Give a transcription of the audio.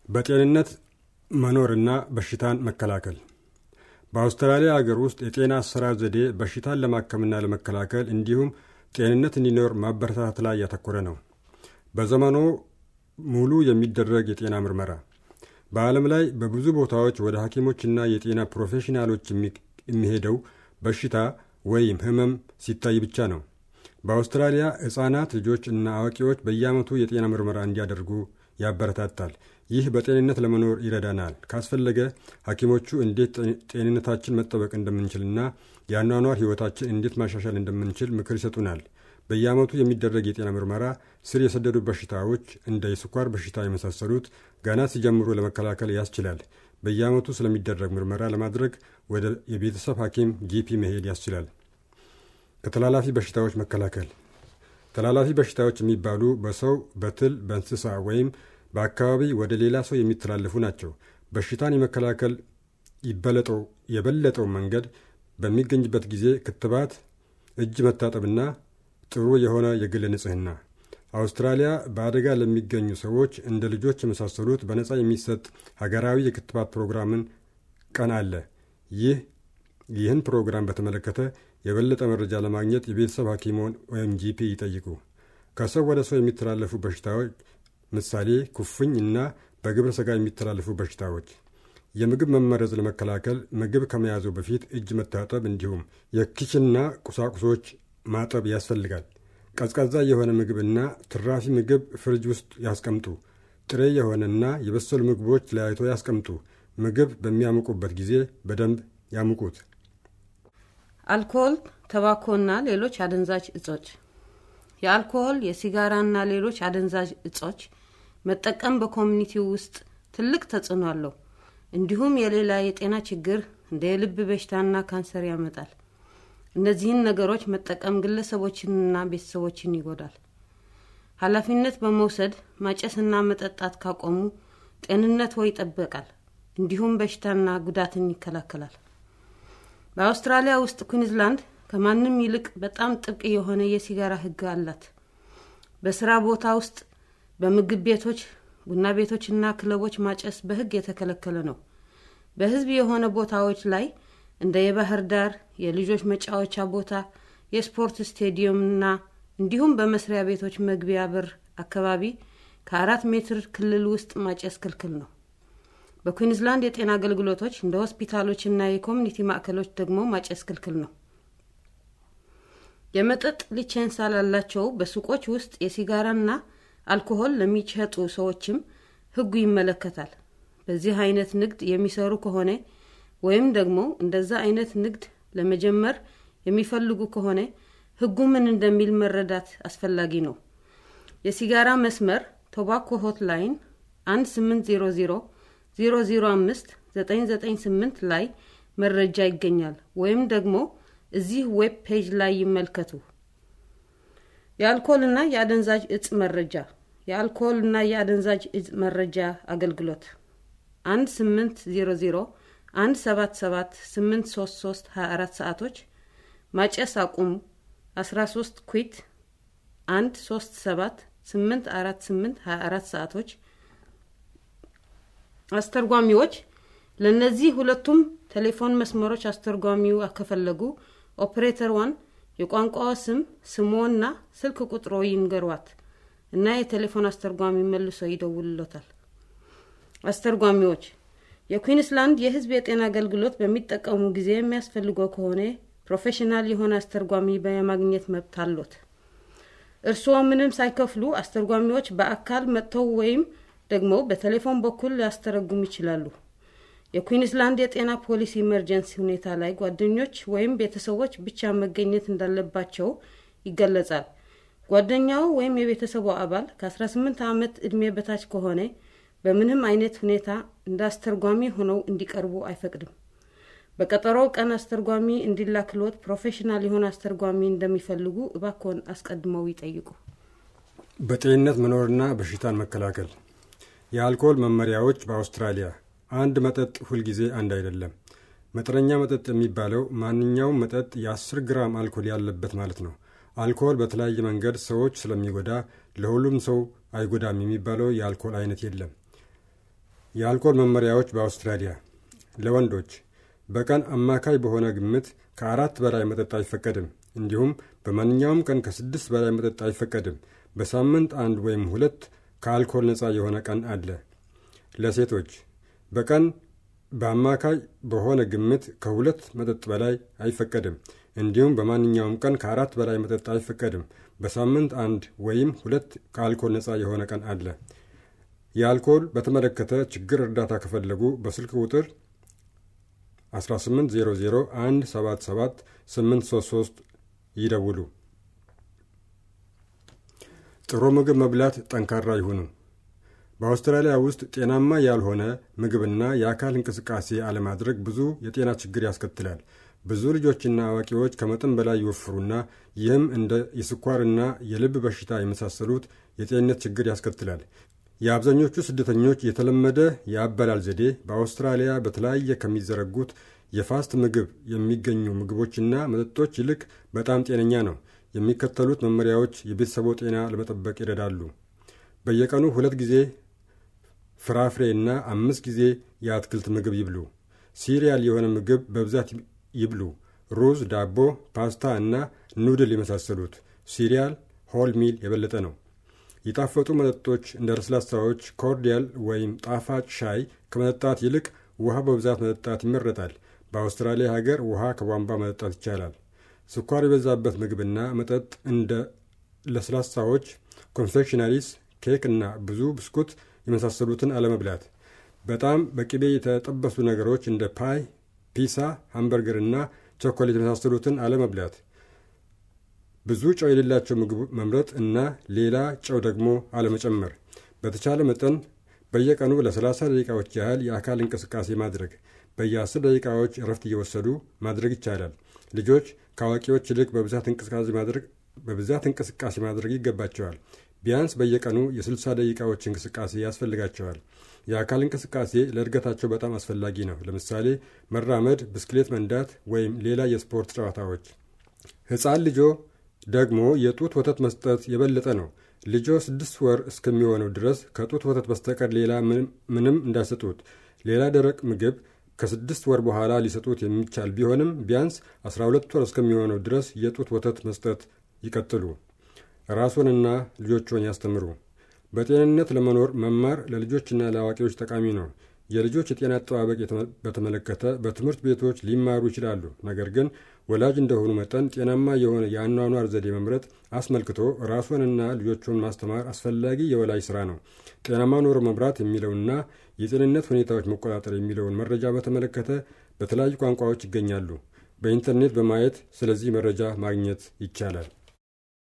በጤንነት መኖርና በሽታን መከላከል በአውስትራሊያ ሀገር ውስጥ የጤና አሰራር ዘዴ በሽታን ለማከምና ለመከላከል እንዲሁም ጤንነት እንዲኖር ማበረታታት ላይ ያተኮረ ነው። በዘመኑ ሙሉ የሚደረግ የጤና ምርመራ በዓለም ላይ በብዙ ቦታዎች ወደ ሐኪሞችና የጤና ፕሮፌሽናሎች የሚሄደው በሽታ ወይም ህመም ሲታይ ብቻ ነው። በአውስትራሊያ ሕፃናት ልጆች እና አዋቂዎች በየዓመቱ የጤና ምርመራ እንዲያደርጉ ያበረታታል። ይህ በጤንነት ለመኖር ይረዳናል። ካስፈለገ ሐኪሞቹ እንዴት ጤንነታችን መጠበቅ እንደምንችልና የአኗኗር ሕይወታችን እንዴት ማሻሻል እንደምንችል ምክር ይሰጡናል። በየዓመቱ የሚደረግ የጤና ምርመራ ስር የሰደዱ በሽታዎች እንደ የስኳር በሽታ የመሳሰሉት ገና ሲጀምሩ ለመከላከል ያስችላል። በየዓመቱ ስለሚደረግ ምርመራ ለማድረግ ወደ የቤተሰብ ሐኪም ጂፒ መሄድ ያስችላል። ከተላላፊ በሽታዎች መከላከል ተላላፊ በሽታዎች የሚባሉ በሰው በትል፣ በእንስሳ ወይም በአካባቢ ወደ ሌላ ሰው የሚተላለፉ ናቸው። በሽታን የመከላከል ይበለጠው የበለጠው መንገድ በሚገኝበት ጊዜ ክትባት፣ እጅ መታጠብና ጥሩ የሆነ የግል ንጽህና። አውስትራሊያ በአደጋ ለሚገኙ ሰዎች እንደ ልጆች የመሳሰሉት በነጻ የሚሰጥ ሀገራዊ የክትባት ፕሮግራምን ቀን አለ። ይህ ይህን ፕሮግራም በተመለከተ የበለጠ መረጃ ለማግኘት የቤተሰብ ሐኪሞን ወይም ጂፒ ይጠይቁ። ከሰው ወደ ሰው የሚተላለፉ በሽታዎች ምሳሌ ኩፍኝ እና በግብረ ሥጋ የሚተላለፉ በሽታዎች። የምግብ መመረዝ ለመከላከል ምግብ ከመያዙ በፊት እጅ መታጠብ እንዲሁም የኪችንና ቁሳቁሶች ማጠብ ያስፈልጋል። ቀዝቃዛ የሆነ ምግብና ትራፊ ምግብ ፍሪጅ ውስጥ ያስቀምጡ። ጥሬ የሆነና የበሰሉ ምግቦች ለያይቶ ያስቀምጡ። ምግብ በሚያሙቁበት ጊዜ በደንብ ያሙቁት። አልኮል፣ ተባኮና ሌሎች አደንዛዥ እጾች። የአልኮል የሲጋራና ሌሎች አደንዛዥ እጾች መጠቀም በኮሚኒቲው ውስጥ ትልቅ ተጽዕኖ አለው። እንዲሁም የሌላ የጤና ችግር እንደ የልብ በሽታና ካንሰር ያመጣል። እነዚህን ነገሮች መጠቀም ግለሰቦችንና ቤተሰቦችን ይጎዳል። ኃላፊነት በመውሰድ ማጨስና መጠጣት ካቆሙ ጤንነት ወይ ይጠበቃል፣ እንዲሁም በሽታና ጉዳትን ይከላከላል። በአውስትራሊያ ውስጥ ኩዊንዝላንድ ከማንም ይልቅ በጣም ጥብቅ የሆነ የሲጋራ ሕግ አላት። በስራ ቦታ ውስጥ፣ በምግብ ቤቶች፣ ቡና ቤቶችና ክለቦች ማጨስ በሕግ የተከለከለ ነው። በሕዝብ የሆነ ቦታዎች ላይ እንደ የባህር ዳር የልጆች መጫወቻ ቦታ፣ የስፖርት ስቴዲየምና እንዲሁም በመስሪያ ቤቶች መግቢያ በር አካባቢ ከአራት ሜትር ክልል ውስጥ ማጨስ ክልክል ነው። በኩዊንዝላንድ የጤና አገልግሎቶች እንደ ሆስፒታሎችና የኮሚኒቲ ማዕከሎች ደግሞ ማጨስ ክልክል ነው። የመጠጥ ሊቼንሳ ላላቸው በሱቆች ውስጥ የሲጋራና አልኮሆል ለሚሸጡ ሰዎችም ህጉ ይመለከታል። በዚህ አይነት ንግድ የሚሰሩ ከሆነ ወይም ደግሞ እንደዛ አይነት ንግድ ለመጀመር የሚፈልጉ ከሆነ ህጉ ምን እንደሚል መረዳት አስፈላጊ ነው። የሲጋራ መስመር ቶባኮ ሆትላይን 1800 005 998 ላይ መረጃ ይገኛል። ወይም ደግሞ እዚህ ዌብ ፔጅ ላይ ይመልከቱ። የአልኮልና የአደንዛዥ እጽ መረጃ የአልኮልና የአደንዛዥ እጽ መረጃ አገልግሎት 1800 177 833 24 ሰዓቶች ማጨስ አቁሙ 13 ኩዊት 137 848 24 ሰዓቶች አስተርጓሚዎች ለእነዚህ ሁለቱም ቴሌፎን መስመሮች አስተርጓሚው ከፈለጉ ኦፕሬተር ዋን የቋንቋዋ ስም ስሞና ስልክ ቁጥሮ ይንገሯት እና የቴሌፎን አስተርጓሚ መልሶ ይደውልሎታል። አስተርጓሚዎች የኩዊንስላንድ የሕዝብ የጤና አገልግሎት በሚጠቀሙ ጊዜ የሚያስፈልገው ከሆነ ፕሮፌሽናል የሆነ አስተርጓሚ በማግኘት መብት አሎት። እርስዎ ምንም ሳይከፍሉ አስተርጓሚዎች በአካል መጥተው ወይም ደግሞ በቴሌፎን በኩል ሊያስተረጉሙ ይችላሉ። የኩዊንስላንድ የጤና ፖሊሲ ኢመርጀንሲ ሁኔታ ላይ ጓደኞች ወይም ቤተሰቦች ብቻ መገኘት እንዳለባቸው ይገለጻል። ጓደኛው ወይም የቤተሰቡ አባል ከ18 ዓመት ዕድሜ በታች ከሆነ በምንም አይነት ሁኔታ እንደ አስተርጓሚ ሆነው እንዲቀርቡ አይፈቅድም። በቀጠሮው ቀን አስተርጓሚ እንዲላክሎት ፕሮፌሽናል የሆነ አስተርጓሚ እንደሚፈልጉ እባክዎን አስቀድመው ይጠይቁ። በጤንነት መኖርና በሽታን መከላከል የአልኮል መመሪያዎች በአውስትራሊያ አንድ መጠጥ ሁልጊዜ አንድ አይደለም። መጠነኛ መጠጥ የሚባለው ማንኛውም መጠጥ የ10 ግራም አልኮል ያለበት ማለት ነው። አልኮል በተለያየ መንገድ ሰዎች ስለሚጎዳ ለሁሉም ሰው አይጎዳም የሚባለው የአልኮል አይነት የለም። የአልኮል መመሪያዎች በአውስትራሊያ ለወንዶች በቀን አማካይ በሆነ ግምት ከአራት በላይ መጠጥ አይፈቀድም። እንዲሁም በማንኛውም ቀን ከስድስት በላይ መጠጥ አይፈቀድም። በሳምንት አንድ ወይም ሁለት ከአልኮል ነፃ የሆነ ቀን አለ። ለሴቶች በቀን በአማካይ በሆነ ግምት ከሁለት መጠጥ በላይ አይፈቀድም። እንዲሁም በማንኛውም ቀን ከአራት በላይ መጠጥ አይፈቀድም። በሳምንት አንድ ወይም ሁለት ከአልኮል ነፃ የሆነ ቀን አለ። የአልኮል በተመለከተ ችግር እርዳታ ከፈለጉ በስልክ ቁጥር 1800177833 ይደውሉ። ጥሩ ምግብ መብላት ጠንካራ ይሁኑ። በአውስትራሊያ ውስጥ ጤናማ ያልሆነ ምግብና የአካል እንቅስቃሴ አለማድረግ ብዙ የጤና ችግር ያስከትላል። ብዙ ልጆችና አዋቂዎች ከመጠን በላይ ይወፍሩና ይህም እንደ የስኳርና የልብ በሽታ የመሳሰሉት የጤንነት ችግር ያስከትላል። የአብዛኞቹ ስደተኞች የተለመደ የአበላል ዘዴ በአውስትራሊያ በተለያየ ከሚዘረጉት የፋስት ምግብ የሚገኙ ምግቦችና መጠጦች ይልቅ በጣም ጤነኛ ነው። የሚከተሉት መመሪያዎች የቤተሰቦ ጤና ለመጠበቅ ይረዳሉ። በየቀኑ ሁለት ጊዜ ፍራፍሬና አምስት ጊዜ የአትክልት ምግብ ይብሉ። ሲሪያል የሆነ ምግብ በብዛት ይብሉ። ሩዝ፣ ዳቦ፣ ፓስታ እና ኑድል የመሳሰሉት። ሲሪያል ሆል ሚል የበለጠ ነው። የጣፈጡ መጠጦች እንደ ለስላሳዎች፣ ኮርዲያል ወይም ጣፋጭ ሻይ ከመጠጣት ይልቅ ውሃ በብዛት መጠጣት ይመረጣል። በአውስትራሊያ ሀገር ውሃ ከቧንቧ መጠጣት ይቻላል። ስኳር የበዛበት ምግብና መጠጥ እንደ ለስላሳዎች፣ ኮንፌክሽነሪስ፣ ኬክ እና ብዙ ብስኩት የመሳሰሉትን አለመብላት። በጣም በቅቤ የተጠበሱ ነገሮች እንደ ፓይ፣ ፒሳ፣ ሃምበርገር እና ቾኮሌት የመሳሰሉትን አለመብላት። ብዙ ጨው የሌላቸው ምግብ መምረጥ እና ሌላ ጨው ደግሞ አለመጨመር። በተቻለ መጠን በየቀኑ ለ30 ደቂቃዎች ያህል የአካል እንቅስቃሴ ማድረግ። በየ10 ደቂቃዎች እረፍት እየወሰዱ ማድረግ ይቻላል። ልጆች ከአዋቂዎች ይልቅ በብዛት እንቅስቃሴ ማድረግ በብዛት እንቅስቃሴ ማድረግ ይገባቸዋል። ቢያንስ በየቀኑ የ60 ደቂቃዎች እንቅስቃሴ ያስፈልጋቸዋል። የአካል እንቅስቃሴ ለእድገታቸው በጣም አስፈላጊ ነው። ለምሳሌ መራመድ፣ ብስክሌት መንዳት ወይም ሌላ የስፖርት ጨዋታዎች። ሕፃን ልጆ ደግሞ የጡት ወተት መስጠት የበለጠ ነው። ልጆ ስድስት ወር እስከሚሆነው ድረስ ከጡት ወተት በስተቀር ሌላ ምንም እንዳይሰጡት። ሌላ ደረቅ ምግብ ከስድስት ወር በኋላ ሊሰጡት የሚቻል ቢሆንም ቢያንስ 12 ወር እስከሚሆነው ድረስ የጡት ወተት መስጠት ይቀጥሉ። ራስዎንና ልጆችዎን ያስተምሩ። በጤንነት ለመኖር መማር ለልጆችና ለአዋቂዎች ጠቃሚ ነው። የልጆች የጤና አጠባበቅ በተመለከተ በትምህርት ቤቶች ሊማሩ ይችላሉ። ነገር ግን ወላጅ እንደሆኑ መጠን ጤናማ የሆነ የአኗኗር ዘዴ መምረጥ አስመልክቶ ራስዎንና ልጆችዎን ማስተማር አስፈላጊ የወላጅ ስራ ነው። ጤናማ ኑሮ መምራት የሚለውና የጤንነት ሁኔታዎች መቆጣጠር የሚለውን መረጃ በተመለከተ በተለያዩ ቋንቋዎች ይገኛሉ። በኢንተርኔት በማየት ስለዚህ መረጃ ማግኘት ይቻላል።